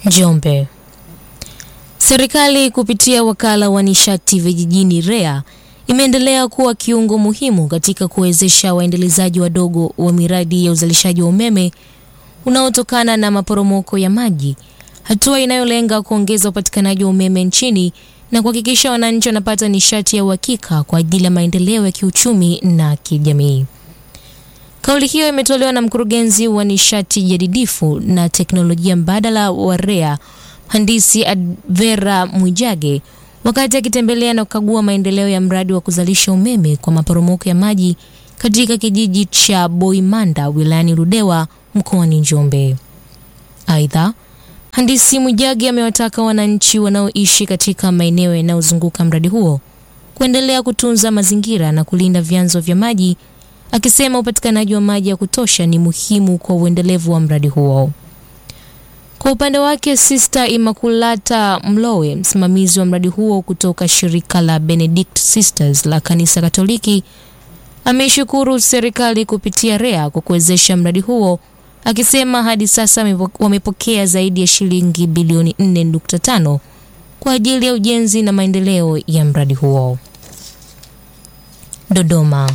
Njombe. Serikali kupitia wakala wa nishati vijijini REA imeendelea kuwa kiungo muhimu katika kuwezesha waendelezaji wadogo wa miradi ya uzalishaji wa umeme unaotokana na maporomoko ya maji, hatua inayolenga kuongeza upatikanaji wa umeme nchini na kuhakikisha wananchi wanapata nishati ya uhakika kwa ajili ya maendeleo ya kiuchumi na kijamii. Kauli hiyo imetolewa na mkurugenzi wa nishati jadidifu na teknolojia mbadala wa REA mhandisi Advera Mwijage wakati akitembelea na kukagua maendeleo ya mradi wa kuzalisha umeme kwa maporomoko ya maji katika kijiji cha Boimanda wilayani Ludewa mkoani Njombe. Aidha, mhandisi Mwijage amewataka wananchi wanaoishi katika maeneo yanayozunguka mradi huo kuendelea kutunza mazingira na kulinda vyanzo vya maji, akisema upatikanaji wa maji ya kutosha ni muhimu kwa uendelevu wa mradi huo. Kwa upande wake Sister Immaculata Mlowe, msimamizi wa mradi huo kutoka shirika la Benedict Sisters la kanisa Katoliki, ameishukuru serikali kupitia REA kwa kuwezesha mradi huo, akisema hadi sasa wamepokea zaidi ya shilingi bilioni 4.5 kwa ajili ya ujenzi na maendeleo ya mradi huo. Dodoma.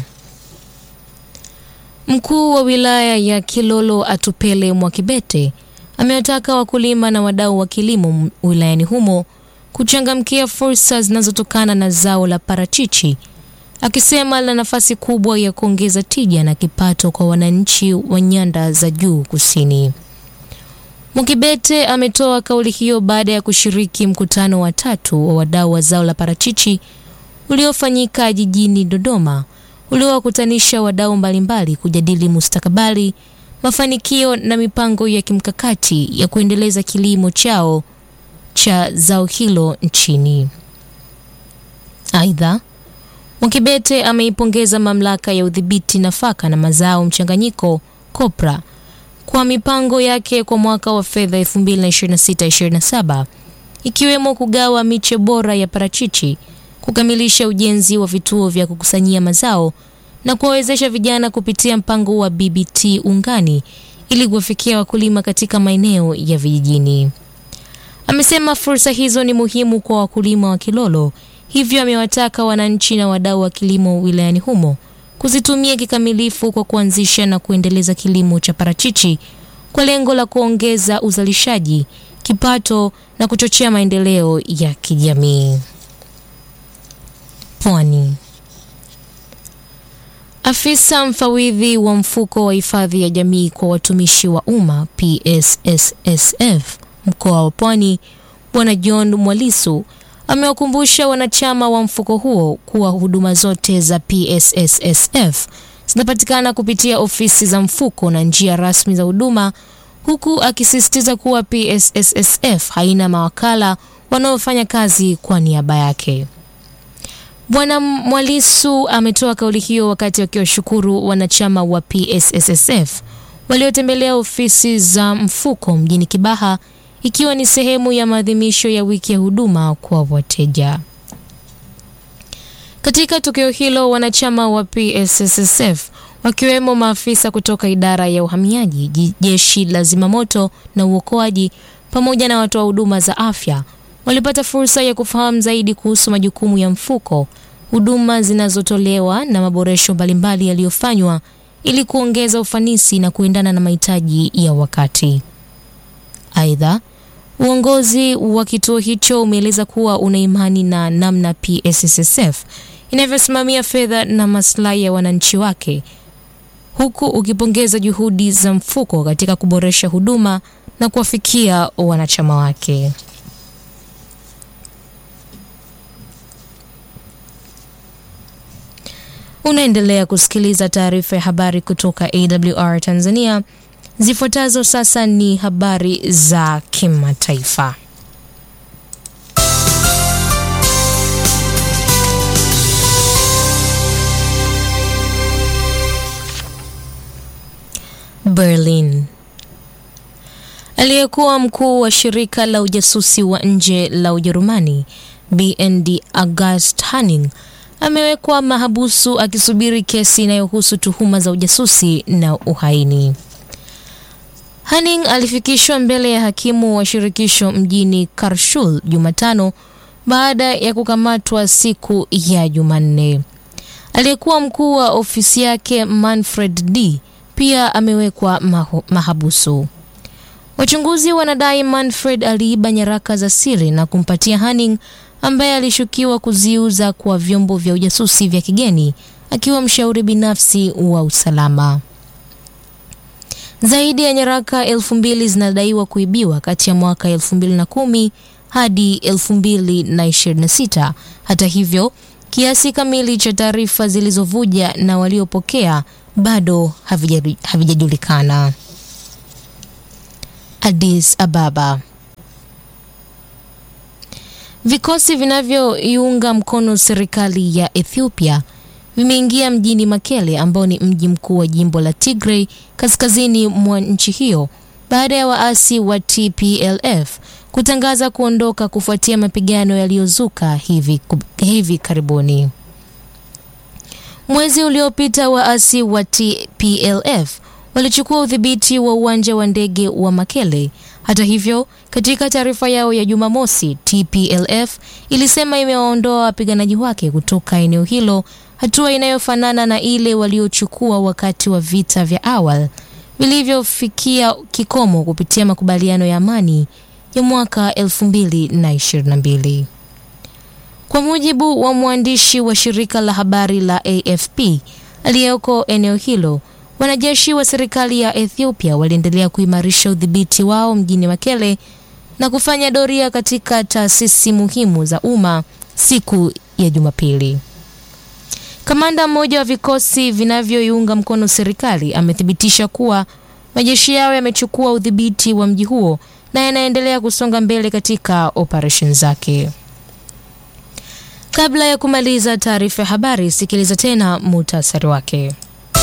Mkuu wa wilaya ya Kilolo Atupele Mwakibete amewataka wakulima na wadau wa kilimo wilayani humo kuchangamkia fursa zinazotokana na zao la parachichi, akisema lina nafasi kubwa ya kuongeza tija na kipato kwa wananchi wa nyanda za juu kusini. Mwakibete ametoa kauli hiyo baada ya kushiriki mkutano wa tatu wa wadau wa zao la parachichi uliofanyika jijini Dodoma, uliowakutanisha wadau mbalimbali kujadili mustakabali mafanikio na mipango ya kimkakati ya kuendeleza kilimo chao cha zao hilo nchini. Aidha, Mwakibete ameipongeza mamlaka ya udhibiti nafaka na mazao mchanganyiko COPRA kwa mipango yake kwa mwaka wa fedha 2026/27 ikiwemo kugawa miche bora ya parachichi, kukamilisha ujenzi wa vituo vya kukusanyia mazao na kuwawezesha vijana kupitia mpango wa BBT ungani ili kuwafikia wakulima katika maeneo ya vijijini. Amesema fursa hizo ni muhimu kwa wakulima wa Kilolo, hivyo amewataka wananchi na wadau wa kilimo wilayani humo kuzitumia kikamilifu kwa kuanzisha na kuendeleza kilimo cha parachichi kwa lengo la kuongeza uzalishaji, kipato na kuchochea maendeleo ya kijamii. Pwani. Afisa mfawidhi wa mfuko wa hifadhi ya jamii kwa watumishi wa umma PSSSF mkoa wa Pwani Bwana John Mwalisu amewakumbusha wanachama wa mfuko huo kuwa huduma zote za PSSSF zinapatikana kupitia ofisi za mfuko na njia rasmi za huduma, huku akisisitiza kuwa PSSSF haina mawakala wanaofanya kazi kwa niaba yake. Bwana Mwalisu ametoa kauli hiyo wakati akiwashukuru wanachama wa PSSSF waliotembelea ofisi za mfuko mjini Kibaha ikiwa ni sehemu ya maadhimisho ya wiki ya huduma kwa wateja. Katika tukio hilo, wanachama wa PSSSF wakiwemo maafisa kutoka idara ya uhamiaji, jeshi la zimamoto na uokoaji pamoja na watoa huduma za afya walipata fursa ya kufahamu zaidi kuhusu majukumu ya mfuko, huduma zinazotolewa na maboresho mbalimbali yaliyofanywa ili kuongeza ufanisi na kuendana na mahitaji ya wakati. Aidha, uongozi wa kituo hicho umeeleza kuwa una imani na namna PSSSF inavyosimamia fedha na maslahi ya wananchi wake, huku ukipongeza juhudi za mfuko katika kuboresha huduma na kuwafikia wanachama wake. Unaendelea kusikiliza taarifa ya habari kutoka AWR Tanzania. Zifuatazo sasa ni habari za kimataifa. Berlin. Aliyekuwa mkuu wa shirika la ujasusi wa nje la Ujerumani BND August Hanning amewekwa mahabusu akisubiri kesi inayohusu tuhuma za ujasusi na uhaini. Hanning alifikishwa mbele ya hakimu wa shirikisho mjini Karshul Jumatano baada ya kukamatwa siku ya Jumanne. Aliyekuwa mkuu wa ofisi yake Manfred D pia amewekwa maho, mahabusu. Wachunguzi wanadai Manfred aliiba nyaraka za siri na kumpatia Hanning ambaye alishukiwa kuziuza kwa vyombo vya ujasusi vya kigeni akiwa mshauri binafsi wa usalama. Zaidi ya nyaraka elfu mbili zinadaiwa kuibiwa kati ya mwaka elfu mbili na kumi hadi elfu mbili na ishirini na sita. Hata hivyo, kiasi kamili cha taarifa zilizovuja na waliopokea bado havijajulikana. Addis Ababa. Vikosi vinavyoiunga mkono serikali ya Ethiopia vimeingia mjini Mekele ambao ni mji mkuu wa jimbo la Tigray kaskazini mwa nchi hiyo baada ya waasi wa TPLF kutangaza kuondoka kufuatia mapigano yaliyozuka hivi, hivi karibuni. Mwezi uliopita waasi wa TPLF walichukua udhibiti wa uwanja wa ndege wa Mekele. Hata hivyo, katika taarifa yao ya Jumamosi, TPLF ilisema imewaondoa wapiganaji wake kutoka eneo hilo, hatua inayofanana na ile waliochukua wakati wa vita vya awali vilivyofikia kikomo kupitia makubaliano ya amani ya mwaka 2022. Kwa mujibu wa mwandishi wa shirika la habari la AFP aliyeko eneo hilo, wanajeshi wa serikali ya Ethiopia waliendelea kuimarisha udhibiti wao mjini Mekele na kufanya doria katika taasisi muhimu za umma siku ya Jumapili. Kamanda mmoja wa vikosi vinavyoiunga mkono serikali amethibitisha kuwa majeshi yao yamechukua udhibiti wa mji huo na yanaendelea kusonga mbele katika operesheni zake. Kabla ya kumaliza taarifa ya habari, sikiliza tena muhtasari wake.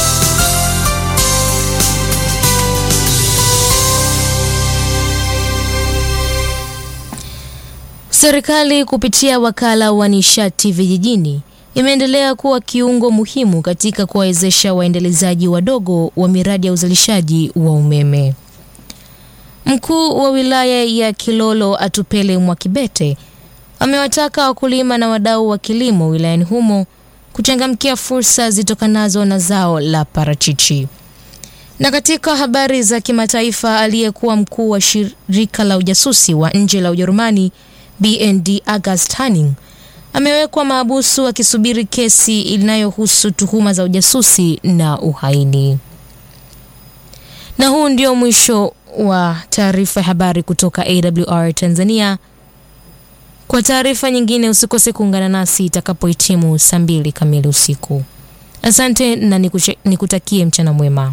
Serikali kupitia wakala wa nishati vijijini imeendelea kuwa kiungo muhimu katika kuwawezesha waendelezaji wadogo wa miradi ya uzalishaji wa umeme. Mkuu wa wilaya ya Kilolo Atupele Mwakibete amewataka wakulima na wadau wa kilimo wilayani humo kuchangamkia fursa zitokanazo na zao la parachichi. Na katika habari za kimataifa, aliyekuwa mkuu wa shirika la ujasusi wa nje la Ujerumani BND August Hanning amewekwa mahabusu akisubiri kesi inayohusu tuhuma za ujasusi na uhaini. Na huu ndio mwisho wa taarifa ya habari kutoka AWR Tanzania. Kwa taarifa nyingine usikose kuungana nasi itakapohitimu saa mbili kamili usiku. Asante na nikutakie mchana mwema.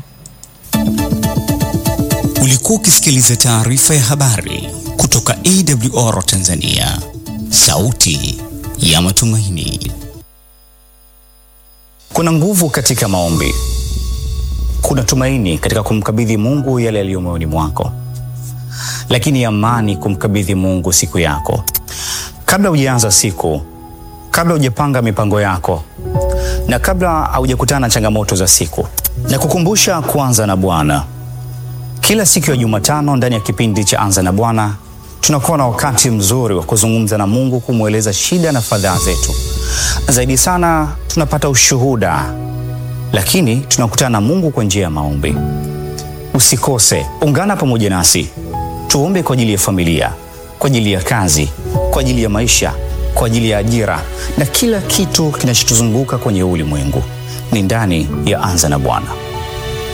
Ulikuwa ukisikiliza taarifa ya habari kutoka AWR Tanzania, sauti ya matumaini. Kuna nguvu katika maombi, kuna tumaini katika kumkabidhi Mungu yale yaliyo moyoni mwako, lakini amani kumkabidhi Mungu siku yako. Kabla hujaanza siku, kabla hujapanga mipango yako, na kabla haujakutana na changamoto za siku, na kukumbusha kuanza na Bwana. Kila siku ya Jumatano ndani ya kipindi cha Anza na Bwana tunakuwa na wakati mzuri wa kuzungumza na Mungu, kumweleza shida na fadhaa zetu. Zaidi sana tunapata ushuhuda, lakini tunakutana na Mungu kwa njia ya maombi. Usikose, ungana pamoja nasi tuombe kwa ajili ya familia, kwa ajili ya kazi, kwa ajili ya maisha, kwa ajili ya ajira na kila kitu kinachotuzunguka kwenye ulimwengu. Ni ndani ya Anza na Bwana.